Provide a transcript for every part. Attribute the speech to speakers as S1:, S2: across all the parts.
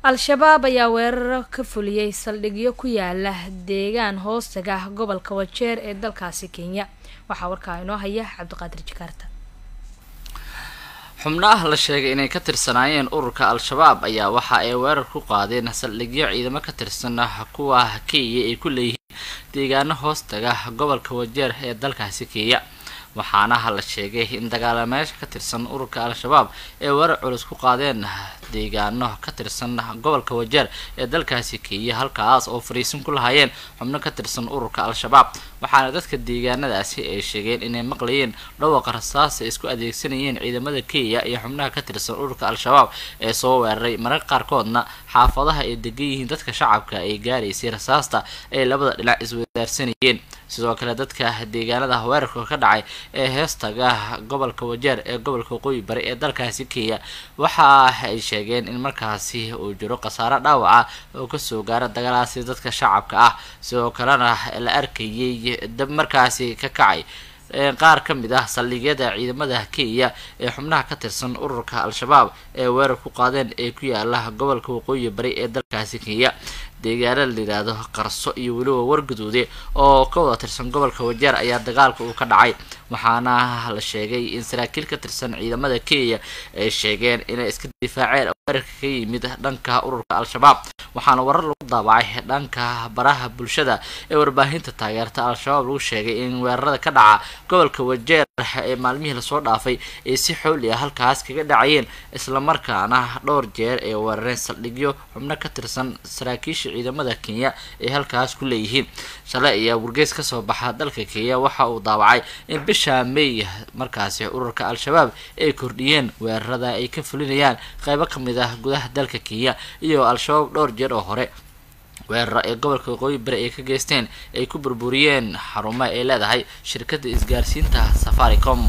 S1: al-shabaab ayaa weeraro ka fuliyey saldhigyo ku yaala deegaan hoostaga gobolka wajeer ee dalkaasi kenya waxaa warkaa inoo haya cabdiqaadir jikaarta
S2: xubnaha la sheegay inay ka tirsanaayeen ururka al-shabaab ayaa waxa ay weerar ku qaadeen saldhigyo ciidamo ka tirsan kuwa kenya ay ku leeyihiin deegaano hoostaga gobolka wajeer ee dalkaasi kenya waxaana la sheegay in dagaalameyaasha ka tirsan ururka al-shabaab ee weerar culus ku qaadeen deegaano ka tirsan gobolka wajeer ee dalkaasi kenya halkaas oo fariisin ku lahaayeen xubno ka tirsan ururka al-shabaab waxaana dadka deegaanadaasi ay sheegeen inay maqlayeen dhawaqa rasaasa isku adeegsanayeen ciidamada kenya iyo xubnaha ka tirsan ururka al-shabaab ee soo weeraray mararka qaarkoodna xaafadaha ay degan yihiin dadka shacabka ay gaaraysay rasaasta ay labada dhinac iswadaarsanayeen sidoo kale dadka deegaanada weerarka ka dhacay ee heestaga gobolka wajeer ee gobolka waqooyi bari ee dalkaasi kenya waxa ay sheegeen in markaasi uu jiro khasaaro dhaawaca oo kasoo gaara dagaalaasi dadka shacabka ah sidoo kalena la arkayay dab markaasi ka kacay qaar ka mid ah saldhigyada ciidamada kenya ee xubnaha ka tirsan ururka al-shabaab ee weerar ku qaadeen ee ku yaala gobolka waqooyi bari ee dalkaasi kenya deegaana la yidhaahdo qarso iyo weliba wargaduude oo ka wada tirsan gobolka wajeer ayaa dagaalka uu ka dhacay waxaana la sheegay in saraakiil ka tirsan ciidamada kenya ay sheegeen inay iska difaaceen weerarka ka yimid dhanka ururka al-shabaab waxaana warar lagu daabacay dhanka baraha bulshada ee warbaahinta taageerta al-shabaab lagu sheegay in weerarada ka dhaca gobolka wajeer ee maalmihii lasoo dhaafay ay si xooli ah halkaas kaga dhacayeen islamarkaana dhowr jeer ay weerareen saldhigyo xubno ka tirsan saraakiisha ciidamada kenya ay halkaas ku leeyihiin shalay ayaa wargeys kasoo baxa dalka kenya waxa uu daawacay in bisha may markaasi ururka al-shabaab ay kordhiyeen weerarada ay ka fulinayaan qeybo kamid ah gudaha dalka kenya iyo al-shabaab dhowr jeer oo hore weeraro ee gobolka waqooyi bari ay ka geysteen ay ku burburiyeen xarumo ay leedahay shirkadda isgaarsiinta safaricom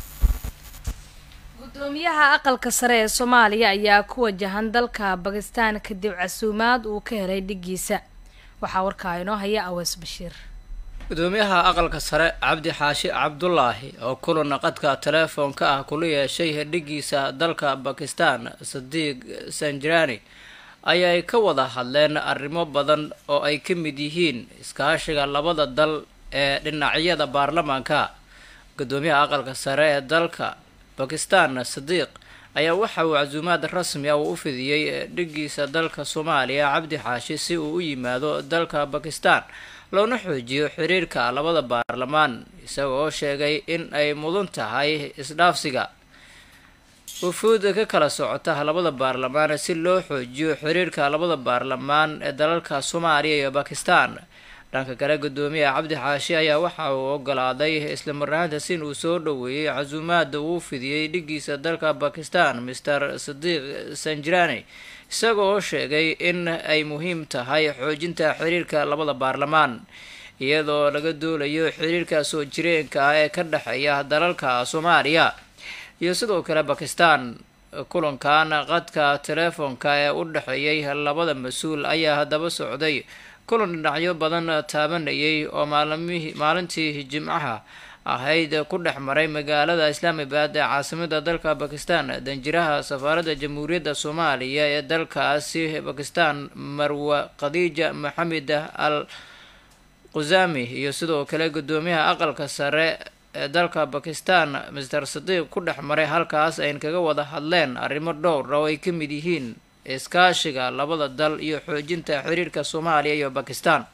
S1: gudoomiyaha aqalka sare ee soomaaliya ayaa ku wajahan dalka bakistan kadib casuumaad uu ka helay dhigiisa waxaa warkaa inoo haya awees bashiir
S3: gudoomiyaha aqalka sare cabdi xaashi cabdulaahi oo kulan qadka teleefoonka ah kula yeeshay dhigiisa dalka bakistan sadiiq sanjirani ayay ka wada hadleen arrimo badan oo ay ka mid yihiin iskaashiga labada dal ee dhinacyada baarlamaanka gudoomiyaha aqalka sare ee dalka bakistan sadiiq ayaa waxa uu casuumaad rasmi ah uu u fidiyey dhigiisa dalka soomaaliya cabdi xaashi si uu u yimaado dalka bakistan loona xoojiyo xiriirka labada baarlamaan isaga oo sheegay in ay mudan tahay isdhaafsiga wufuud ka kala socota labada baarlamaan si loo xoojiyo xiriirka labada baarlamaan ee dalalka soomaaliya iyo bakistan dhanka kale gudoomiyaha cabdi xaashi ayaa waxa uu ogolaaday islamaraantaas in uu soo dhoweeyey casuumaada uu fidiyey dhigiisa dalka bakistan master sadiiq sanjirani isaga oo sheegay in ay muhiim tahay xoojinta xiriirka labada baarlamaan iyadoo laga doolayo xiriirka soo jireenka ah ee ka dhexeeya dalalka soomaaliya iyo sidoo kale bakistan kulankan qadka teleefoonka ee u dhexeeyay labada mas-uul ayaa haddaba socday kulan dhinacyo badan taabanayay oo maalmihii maalintii jimcaha ahayd ku dhex maray magaalada islaamabad ee caasimada dalka bakistan danjiraha safaaradda jamhuuriyadda soomaaliya ee dalkaasi bakistan marwa khadiija maxamed al qusami iyo sidoo kale gudoomiyaha aqalka sare ee dalka bakistan master sadiiq ku dhex maray halkaas ayn kaga wada hadleen arrimo dhowr oo ay ka mid yihiin iskaashiga labada dal iyo xoojinta xiriirka soomaaliya iyo bakistan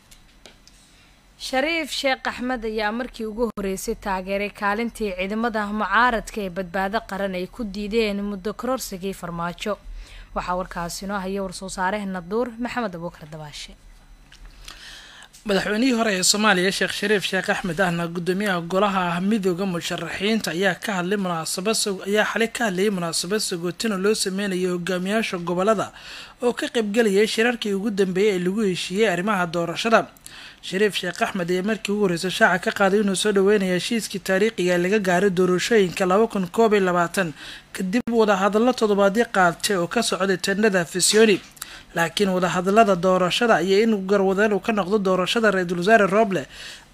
S1: shariif sheekh axmed ayaa markii ugu horeysay taageeray kaalintii ciidamada mucaaradka ee badbaado qaran ay ku diideen muddo kororsigii farmaajo waxaa warkaasi inoo haya war-soo saarehna duur maxamed abuukar dabaashe
S4: madaxweynihii hore ee soomaaliya sheekh shariif sheekh axmed ahna gudoomiyaha golaha midooda musharaxiinta ayaa ka hadlay munaasabad ayaa xalay ka hadlayay munaasabad sagootina loo sameynayay hogaamiyaasha gobolada oo ka qaybgelayay shirarkii ugu dambeeyay ee lagu heshiiyey arrimaha doorashada shariif sheekh axmed ayaa markii ugu horreysay shaaca ka qaaday inuu soo dhaweynaya heshiiskii taariikhiga laga gaaray doorashooyinka laba kun koob iyo labaatan kadib wadahadallo toddobaadyo qaatay oo ka socday tendhada fisioni laakiin wadahadalada doorashada iyo in garwadeen uu ka noqdo doorashada ra-iisul wasaare roble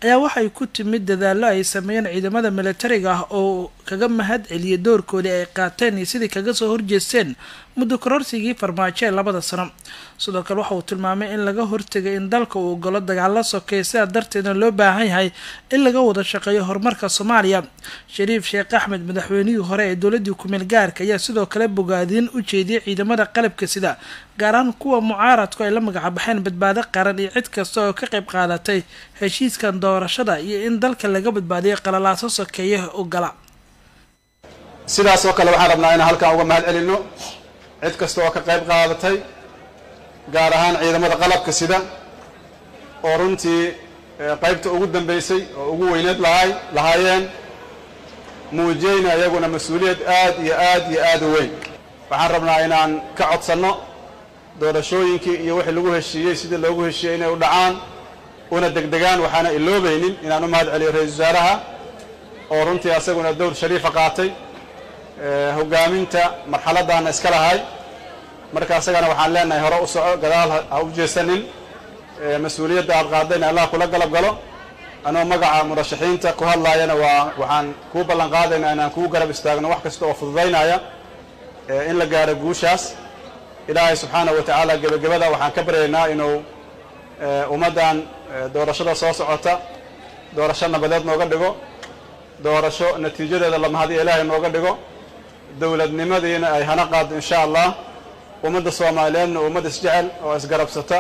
S4: ayaa waxay ku timid dadaallo ay sameeyeen ciidamada militariga ah oo kaga mahad celiyay doorkoodii ay qaateen iyo sidii kaga soo horjeesteen muddo kororsigii farmaajo ee labada sano sidoo kale waxa uu tilmaamay in laga hortegay in dalka uu ogolo dagaalo sokeey sidaa darteedna loo baahan yahay in laga wada shaqeeyo horumarka soomaaliya shariif sheekh axmed madaxweynihii hore ee dowladii kumeel gaarka ayaa sidoo kale bogaadin u jeediyay ciidamada qalabka sida gaar ahaan kuwa mucaaradku ay la magacbaxeen badbaado qaran iyo cid kasta oo ka qayb qaadatay heshiiskan doorashada iyo in dalka laga badbaadiyay qalalaaso sokeeye oo gala
S5: sidaas oo kale waxaan rabnaa inaan halkan uga mahad celinno cid kasta oo ka qayb qaadatay gaar ahaan ciidamada qalabka sida oo runtii qaybta ugu dambeysay oo ugu weyneed lahay lahaayeen muujiyeyna iyaguna mas-uuliyad aad iyo aad iyo aad u weyn waxaan rabnaa inaan ka codsanno doorashooyinkii iyo wixii lagu heshiiyey sidii loogu heshiiyey inay u dhacaan una degdegaan waxaana iloobaynin inaan u mahad celiyo ra-iisul wasaaraha oo runtii asaguna dowr shariifa qaatay hogaaminta marxaladdaana iska lahay marka asagana waxaan leenahay hore u soco gadaal ha u jeesanin mas-uuliyadda aad qaadayna allah kula galab galo anoo magaca murashaxiinta ku hadlaayana waa waxaan kuu ballan qaadaynaa inaan kuu garab istaagno wax kasta oo fududaynaya in la gaaro guushaas ilaahay subxaana wa tacaala gebagabada waxaan ka baryaynaa inuu ummaddan doorashada soo socota doorasho nabadeed nooga dhigo doorasho natiijadeeda lamahadiyo ilaahay nooga dhigo dowladnimadiina ay hana qaado insha allah ummadda soomaaliyeedna ummad isjecel oo isgarabsata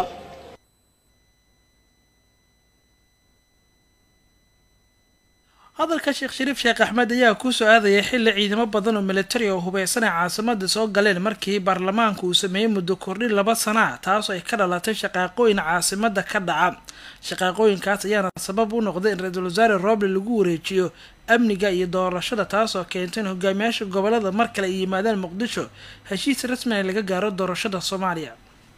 S4: hadalka sheekh shariif sheekh axmed ayaa kusoo aadayay xilli ciidamo badan oo militari oo hubeysanay caasimada soo galeen markii baarlamaanka uu sameeyey muddo kordhin laba sana taasoo ay ka dhalatay shaqaaqooyin caasimada ka dhaca shaqaaqooyinkaas ayaana sabab u noqday in ra-iisul wasaare roble lagu wareejiyo amniga iyo doorashada taasoo keentay in hogaamiyaasha gobolada mar kale ay yimaadaan muqdisho heshiis rasmi ay laga gaaro doorashada soomaaliya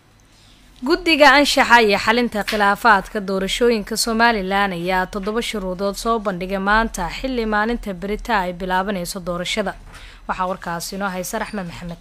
S1: guddiga anshaxa iyo xalinta khilaafaadka doorashooyinka somalilan ayaa toddoba shuruudood soo bandhigay maanta xilli maalinta berita ay bilaabanayso doorashada waxaa warkaasi inoo haysa raxmed maxamed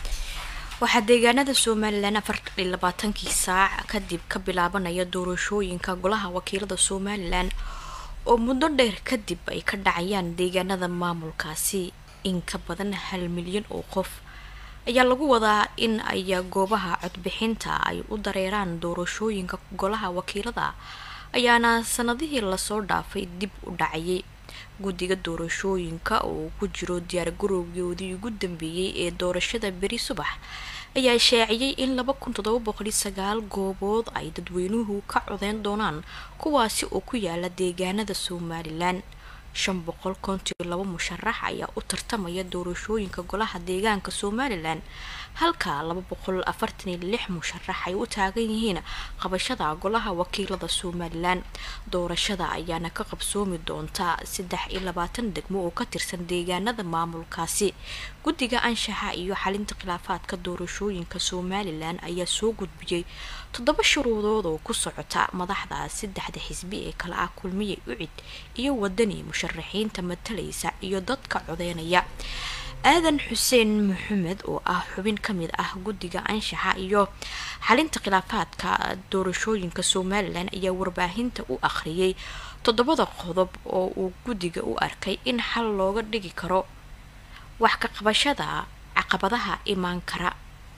S6: waxaa deegaanada somalilan afar iyo labaatankii saac kadib ka bilaabanaya doorashooyinka golaha wakiilada somalilan oo muddo dheer kadib ay ka dhacayaan deegaanada maamulkaasi in ka badan hal milyan oo qof ayaa lagu wadaa in ay goobaha codbixinta ay u dareeraan doorashooyinka golaha wakiilada ayaana sanadihii lasoo dhaafay dib u dhacayay guddiga doorashooyinka oo ku jiro diyaar garowgoodii ugu dambeeyey ee doorashada beri subax ayaa shaaciyey in laba kun toddoba boqol iyo sagaal goobood ay dadweynuhu ka codeyn doonaan kuwaasi oo ku yaala deegaanada somalilan shan boqol kontiyo laba musharax ayaa u tartamaya doorashooyinka golaha deegaanka somalilan halka laba boqol afartan iyo lix musharax ay u taagan yihiin qabashada golaha wakiilada somalilan doorashada ayaana ka qabsoomi doonta saddex iyo labaatan degmo oo ka tirsan deegaanada maamulkaasi guddiga anshaxa iyo xalinta khilaafaadka doorashooyinka somalilan ayaa soo gudbiyey toddoba shuruudood oo ku socota madaxda saddexda xisbi ee kala ah kulmiye ucid iyo wadani musharaxiinta matalaysa iyo dadka codeynaya aadan xuseen maxamed oo ah xubin ka mid ah guddiga anshaxa iyo xalinta khilaafaadka doorashooyinka somalilan ayaa warbaahinta u akhriyay toddobada qodob oo uu guddiga u arkay in xal looga dhigi karo wax ka qabashada caqabadaha imaan kara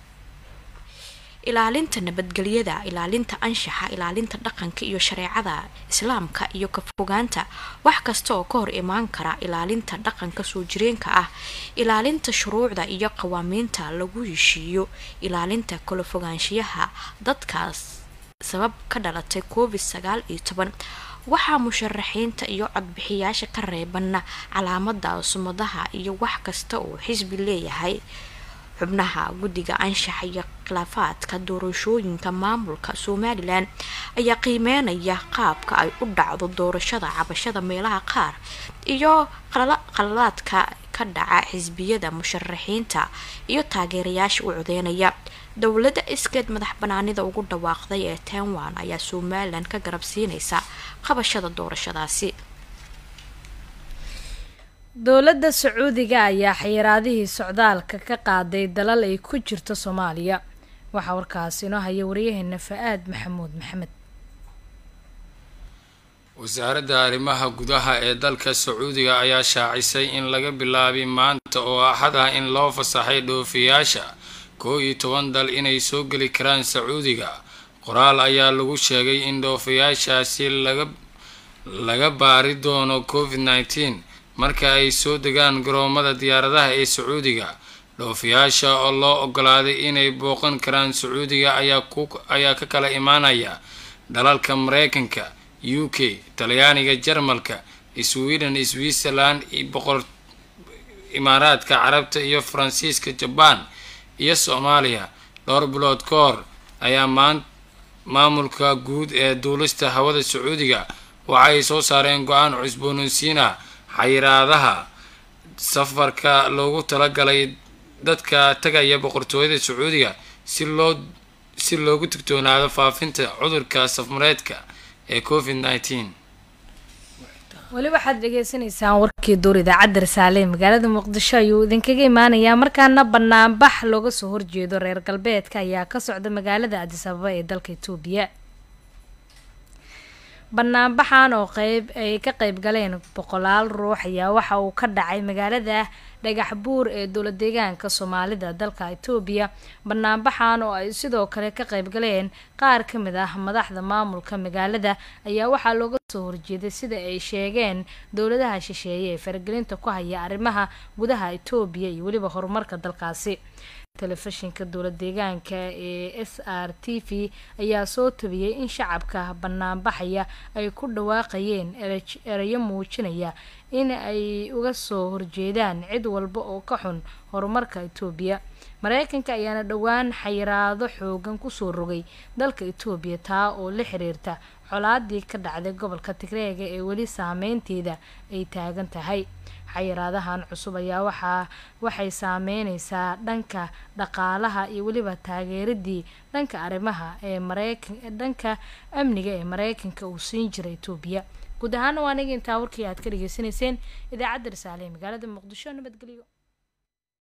S6: ilaalinta nabadgelyada ilaalinta anshaxa ilaalinta dhaqanka iyo shareecada islaamka iyo ka fogaanta wax kasta oo ka hor imaan kara ilaalinta dhaqanka soo jireenka ah ilaalinta shuruucda iyo qawaamiinta lagu heshiiyo ilaalinta kala fogaanshiyaha dadkaas sabab ka dhalatay covid sagaal iyo toban waxaa musharaxiinta iyo codbixiyaasha ka reebanna calaamada sumadaha iyo wax kasta oo xisbi leeyahay xubnaha guddiga anshaxa iyo khilaafaadka doorashooyinka maamulka somalilan ayaa qiimeynaya qaabka ay u dhacdo doorashada cabashada meelaha qaar iyo qaladaadka ka dhaca xisbiyada musharaxiinta iyo taageerayaasha u codeynaya dowladda iskeed madax banaanida ugu dhawaaqday ee taiwan ayaa somalilan ka garab siinaysa qabashada doorashadaasi
S1: dowladda sacuudiga ayaa xayiraadihii socdaalka ka qaaday dalal ay ku jirto soomaaliya waxaa warkaasi inoo haya waryaheena fa-aad maxamuud maxamed
S7: wasaaradda arrimaha gudaha ee dalka sacuudiga ayaa shaacisay in laga bilaabay maanta oo axad ah in loo fasaxay dhoofiyaasha koo iyo toban dal inay soo geli karaan sacuudiga qoraal ayaa lagu sheegay in dhoofiyaashaasi laga laga baari doono covid nneteen marka ay soo degaan garoomada diyaaradaha ee sacuudiga dhoofiyaasha oo loo ogolaaday inay booqan karaan sacuudiga ayaa ku ayaa ka kala imaanaya dalalka mareykanka u k talyaaniga jarmalka sweden switzerland iyo boqor imaaraadka carabta iyo faransiiska jabaan iyo soomaaliya dhowr bilood ka hor ayaa maan maamulka guud ee duulista hawada sacuudiga waxa ay soo saareen go-aan cusboonaysiin ah xayiraadaha safarka loogu talagalay dadka tagaya boqortooyada sacuudiga si loo si loogu digtoonaado faafinta cudurka safmareedka ee covid nneteen
S1: weli waxaad dhegeysaneysaan warkii duur idaacadda risaale ee magaalada muqdisho ayuu idinkaga imaanayaa markaana banaanbax looga soo horjeedo reer galbeedka ayaa ka socda magaalada adis ababa ee dalka itoobiya banaanbaxan oo qeyb ay ka qeyb galeen boqolaal ruux ayaa waxa uu ka dhacay magaalada dhagax buur ee dowla deegaanka soomaalida dalka itoobiya banaanbaxan oo ay sidoo kale ka qeyb galeen qaar ka mid ah madaxda maamulka magaalada ayaa waxaa looga soo horjeeday sida ay sheegeen dowladaha shisheeye ee faragelinta ku haya arrimaha gudaha itoobiya iyo weliba horumarka dalkaasi telefishinka dowla deegaanka ee s r t v ayaa soo tabiyey in shacabka banaanbaxaya ay ku dhawaaqayeen erayo muujinaya in ay uga soo horjeedaan cid walba oo ka xun horumarka itoobiya mareykanka ayaana dhowaan xayiraado xoogan kusoo rogay dalka itoobiya taa oo la xiriirta colaadii ka dhacday gobolka tigreega ee weli saameynteeda ay taagan tahay xayiraadahan cusub ayaa waxaa waxay saameyneysaa dhanka dhaqaalaha iyo weliba taageeradii dhanka arrimaha ee mareykan dhanka amniga ee mareykanka uu siin jiray itoobiya guud ahaana waa aniga intaa warkii aad ka dhageysaneyseen idaacadda risaale ee magaalada muqdisho nabadgelyo